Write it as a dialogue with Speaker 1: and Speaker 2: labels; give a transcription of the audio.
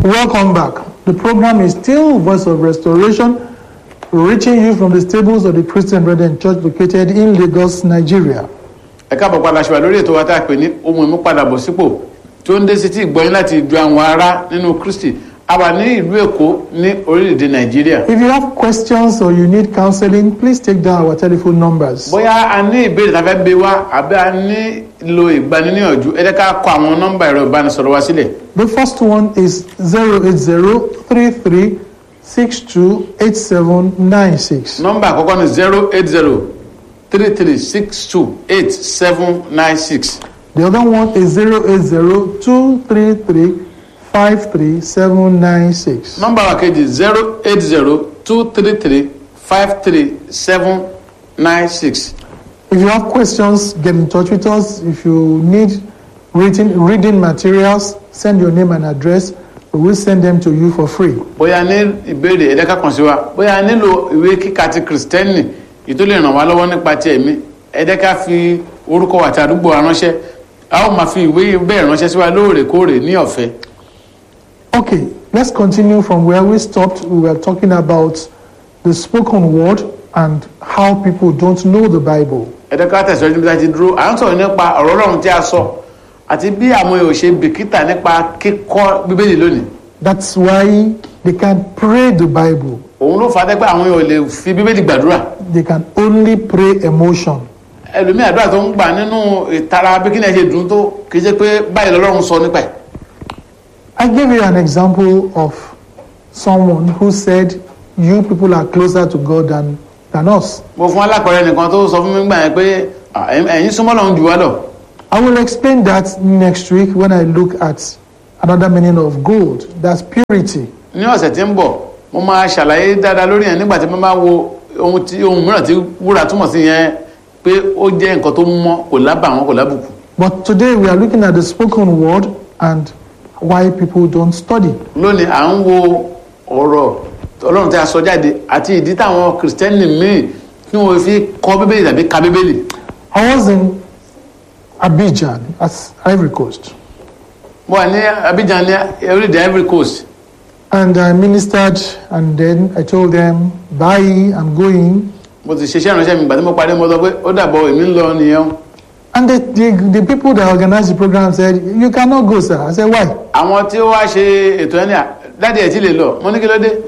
Speaker 1: Welcome back. The program is still Voice of Restoration, reaching you from the stables of the Christian Brethren Church located in Lagos, Nigeria.
Speaker 2: ẹ káàbọ̀ padà ṣùgbọ́n lórí ètò wa tá a pè ní ohun ìmúpadàbọ̀sípò tí ó ń dé sí tí ìgbọ́yìn láti ìjọ àwọn ará nínú Kristi a wà ní ìlú Èkó ní orílẹ̀-èdè Nàìjíríà
Speaker 1: If you have questions or you need counseling, please take down our telephone numbers.
Speaker 2: bóyá a ní ìbéèrè tá a fẹ́ gbé wá àbí a nílò ìgbaniníyànjú ẹ jẹ́ ká kọ àwọn nọ́mbà ẹ̀rọ ìbánisọ̀rọ̀ wa sílẹ̀
Speaker 1: The first one is 08033628796.
Speaker 2: nọ́mbà àkọ́kọ́ ni zero eight zero three three six two eight seven nine six
Speaker 1: The other one is 08023353796.
Speaker 2: nọ́mbà wa kejì zero eight zero two three three five three seven nine six.
Speaker 1: If you have questions, get in touch with us. If you need written reading materials, send your name and address. We will send them to you for free.
Speaker 2: bóyá ní ìbéèrè ẹ̀dẹ́ka kan sí wa bóyá nílò ìwé kíkà ti kìrìsìtẹ́nì yìí tó lè ràn wá lọ́wọ́ nípa ti ẹ̀mí ẹ̀dẹ́ka fi orúkọ àti àdúgbò wa ránṣẹ́ a ó máa fi ìwé bẹ́ẹ̀ ránṣẹ́ sí wa lóòrèkóòrè ní ọ̀fẹ́.
Speaker 1: Okay, let's continue from where we stopped. We were talking about the spoken word and how people don't know the Bible.
Speaker 2: ẹ̀dẹ́ka tẹ̀síwájú níbi tá a ti dúró à ń sọ̀rọ̀ nípa ọ̀rọ̀ ọlọ́run tí a sọ àti bí àwọn èèyàn ṣe bìkítà nípa kíkọ́ bíbélì lónìí
Speaker 1: That's why they can't pray the Bible.
Speaker 2: òun ló fà á tẹ́ pé àwọn èèyàn ò lè fi bíbélì gbàdúrà
Speaker 1: They can only pray emotion.
Speaker 2: ẹlòmíì àdúrà tó ń gbà nínú ìtara bí kí ni ẹ ṣe dùn tó kì í ṣe pé báyìí lọ́lọ́run sọ nípa ẹ̀
Speaker 1: I give you an example of someone who said, You people are closer to God than, than us.
Speaker 2: mo fún alákọ̀ọ́rẹ́ nìkan tó sọ fún mi gbà yẹn pé "Ah, ẹ̀yin ẹ̀yin súnmọ́ lọ́run jù wá lọ
Speaker 1: I will explain that next week when I look at another meaning of gold. That's purity.
Speaker 2: ní ọ̀sẹ̀ tí ń bọ̀ mo máa ṣàlàyé dáadáa lórí yẹn nígbà tí mo máa wo ohun tí ohun mìíràn tí wúrà túmọ̀ sí yẹn pé ó jẹ́ nǹkan tó mọ́ kò lábàwọ́n kò lábùkù
Speaker 1: But today we are looking at the spoken word and why people don't study.
Speaker 2: lónìí à ń wo ọ̀rọ̀ ọlọ́run tí a sọ jáde àti ìdí táwọn kìrìsìtẹ́nì míì tí wọ́n fi kọ́ bíbélì tàbí ka bíbélì
Speaker 1: I was in Abidjan, that's Ivory Coast,
Speaker 2: mo wà ní Abidjan ní orílẹ̀-èdè Ivory Coast
Speaker 1: and I ministered, and then I told them, Bye, I'm going.
Speaker 2: mo ti ṣiṣẹ́ ìránṣẹ́ mi ìgbà tí mo parí mo sọ pé ó dàbọ̀ èmi ń lọ nìyẹn o.
Speaker 1: And the, the, the people that organized the program said, You cannot go, sir. I said, Why?
Speaker 2: àwọn tí ó wá ṣe ètò ẹni à dáàdi ẹ̀ tí lè lọ mo ní kí ló dé